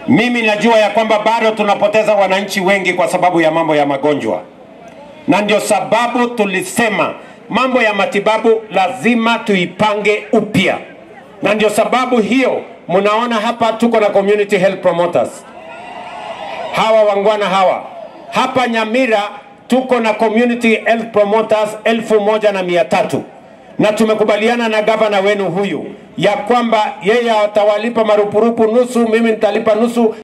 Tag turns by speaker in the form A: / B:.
A: Mimi najua ya kwamba bado tunapoteza wananchi wengi kwa sababu ya mambo ya magonjwa, na ndio sababu tulisema mambo ya matibabu lazima tuipange upya, na ndio sababu hiyo mnaona hapa tuko na community health promoters hawa wangwana hawa hapa Nyamira tuko na community health promoters elfu moja na mia tatu na tumekubaliana na gavana wenu huyu ya kwamba yeye atawalipa marupurupu nusu, mimi nitalipa nusu.